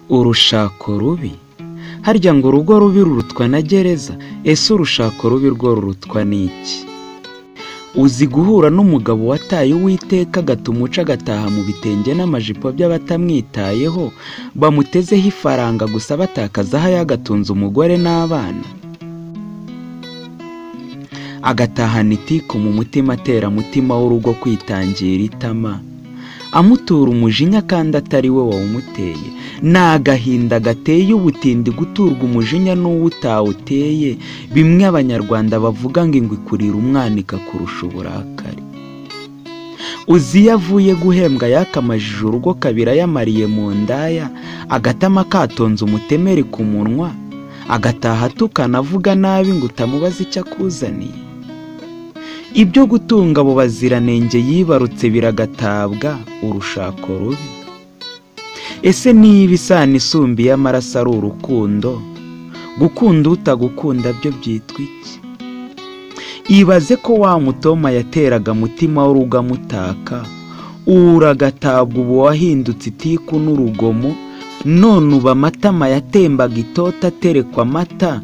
Urushako rubi? Harya ngo urugo rubi rurutwa na gereza? Ese urushako rubi rwo rurutwa n'iki? Uzi guhura n'umugabo wataye Uwiteka agatumuca agataha mu bitenge n'amajipo by'abatamwitayeho, bamutezeho ifaranga gusa batakaza aho yagatunze umugore n'abana? Agatahana itiku mu mutima ateramutima w'urugo kwitangira itama, amutura umujinya kandi atari we wawumuteye, ni agahinda gateye ubutindi guturwa umujinya n'uwo utawuteye, bimwe Abanyarwanda bavuga ngo ingwe ikurira umwana ikakurusha uburakari. Uzi iyo avuye guhembwa yakamajije urugo kabiri ayamariye mu ndaya, agatama katonze umutemeri ku munwa, agataha atukana avuga nabi ngo utamubaza icyo akuzaniye? Ibyo gutunga abo baziranenge yibarutse biragatabwa urushako rubi? Ese niba isano isumba iy'amaraso ari urukundo, gukunda utagukunda byo byitwa iki? Ibaze ko wa mutoma yateraga mutima w'urugo amutaka, ubu uragatabwa ubu wahindutse itiku n'urugomo, none uba amatama yatembaga itoto aterekwa amata,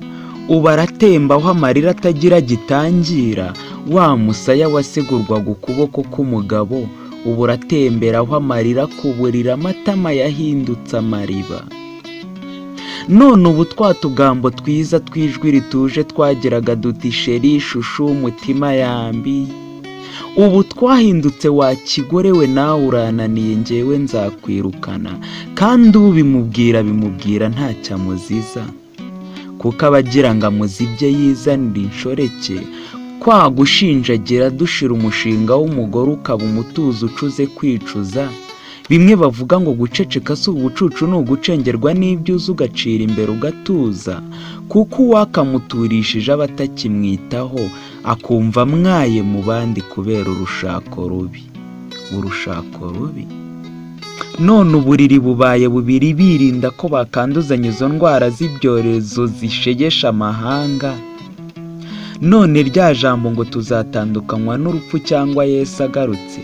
ubu aratembaho amarira atagira gitangira, wa musaya wasegurwaga ukuboko k'umugabo, ubu uratemberaho amarira ku buriri amatama yahindutse amariba. None ubu twa tugambo twiza tw'ijwi rituje twagiraga duti sheri shushu mutima yambi, ubu twahindutse wa kigore we nawe urananiye njyewe nzakwirukana, kandi ubimubwira bimubwira ntacyo amuziza, kuko abagira ngo amuzibye yizanire inshoreke, kwa gushinjagira dushira umushinga w'umugore ukaba umutuzo ucuze kwicuza, bimwe bavuga ngo guceceka si ubucucu ni ugucengerwa n'ibyo uzi ugacira imbere ugatuza, kuko uwakamuturishije aba atakimwitaho, akumva amwaye mu bandi kubera urushako rubi. Urushako rubi? None uburiri bubaye bubiri birinda ko bakanduzanya izo ndwara z'ibyorezo zishegesha amahanga, none rya jambo ngo tuzatandukanywa n'urupfu cyangwa Yesu agarutse,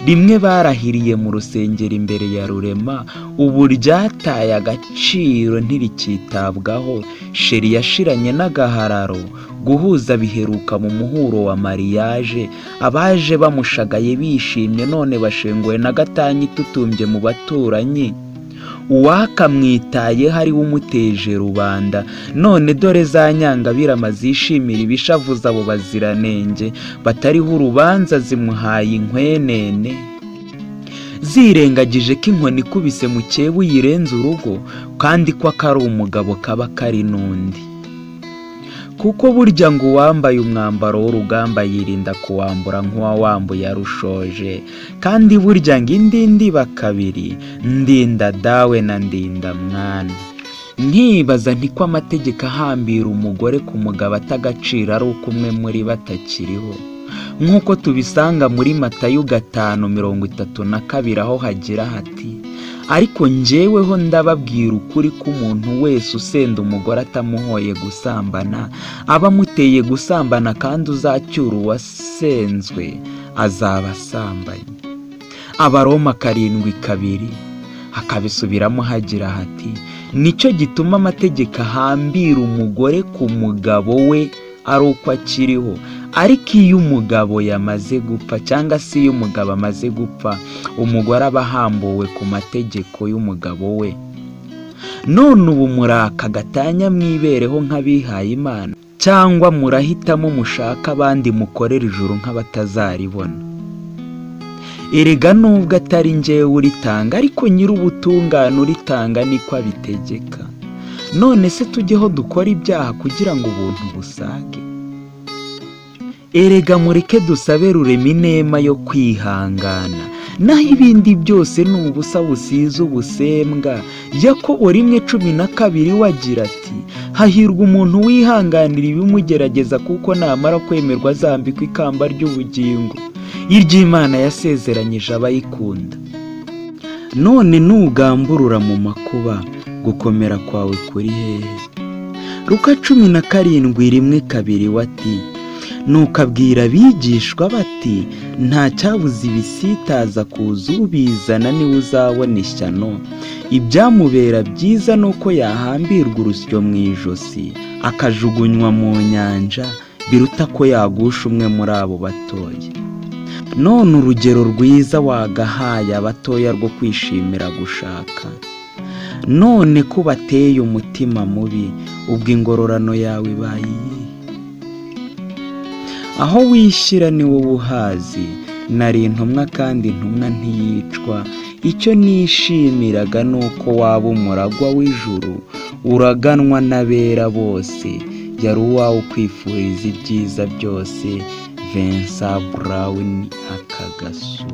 rimwe barahiriye mu rusengero imbere ya rurema, ubu ryataye agaciro ntirikitabwaho, sheri yashiranye n'agahararo, guhuza biheruka mu muhuro wa mariage, abaje bamushagaye bishimye none bashenguwe na gatanya itutumbye mu baturanyi, uwakamwitayeho ari we umuteje rubanda, none dore za nyangabirama zishimira ibishavuza abo baziranenge batariho urubanza zimuhaye inkwenene, zirengagije ko inkoni ikubise mukeba uyirenze urugo, kandi ko akari umugabo kaba kari n'undi. Kuko burya ngo uwambaye umwambaro w'urugamba yirinda kuwambura nk'uwawambuye arushoje, kandi burya ngo indinda iba kabiri, ndinda dawe na ndinda mwana. Nkibaza nti ko amategeko ahambira umugore ku mugabo ata agaciro ari uko umwe muri bo atakiriho, nk'uko tubisanga muri Matayo gatanu mirongo itatu na kabiri aho hagira hati, ariko njyeweho ndababwira ukuri ko umuntu wese usenda umugore atamuhoye gusambana, aba amuteye gusambana kandi uzacyura uwasenzwe azaba asambanye. Abaroma karindwi kabiri, hakabisubiramo hagira hati, nicyo gituma amategeko ahambira umugore ku mugabo we ari uko akiriho, ariko iyo umugabo yamaze gupfa cyangwa se iyo umugabo amaze gupfa, umugore aba ahambuwe ku mategeko y'umugabo we. None ubu muraka gatanya mwibereho nk'abihaye Imana, cyangwa murahitamo mushaka abandi mukorera ijuru nk'abatazaribona? Erega nubwo atari njyewe uritanga ariko nyir'ubutungane uritanga niko abitegeka. None se tujyeho dukora ibyaha kugira ngo ubuntu busage? Erega mureke dusabe rurema inema yo kwihangana, naho ibindi byose ni ubusa busize ubusembwa. Yakobo rimwe cumi na kabiri we agira ati, hahirwa umuntu wihanganira ibimugerageza kuko namara kwemerwa azambikwa ikamba ry'ubugingo, iry'Imana yasezeranyije abayikunda. None nugamburura mu makuba, gukomera kwawe kuri hehe? Luka cumi na karindwi rimwe kabiri we ati, Nuko abwira abigishwa bati nta cyabuze ibisitaza kuza ubizana niwe uzabona ishyano ibyamubera byiza ni uko yahambirwa urusyo mu ijosi akajugunywa mu nyanja biruta ko yagusha umwe muri abo batoya none urugero rwiza wagahaye abatoya rwo kwishimira gushaka none ko bateye umutima mubi ubwo ingororano yawe ibaye iyihe aho wishyira ni wowe uhazi nari intumwa kandi intumwa ntiyicwa icyo nishimiraga ni uko waba umuragwa w'ijuru uraganwa n'abera bose yari uwawe ukwifuriza ibyiza byose vensa burawuni akagasu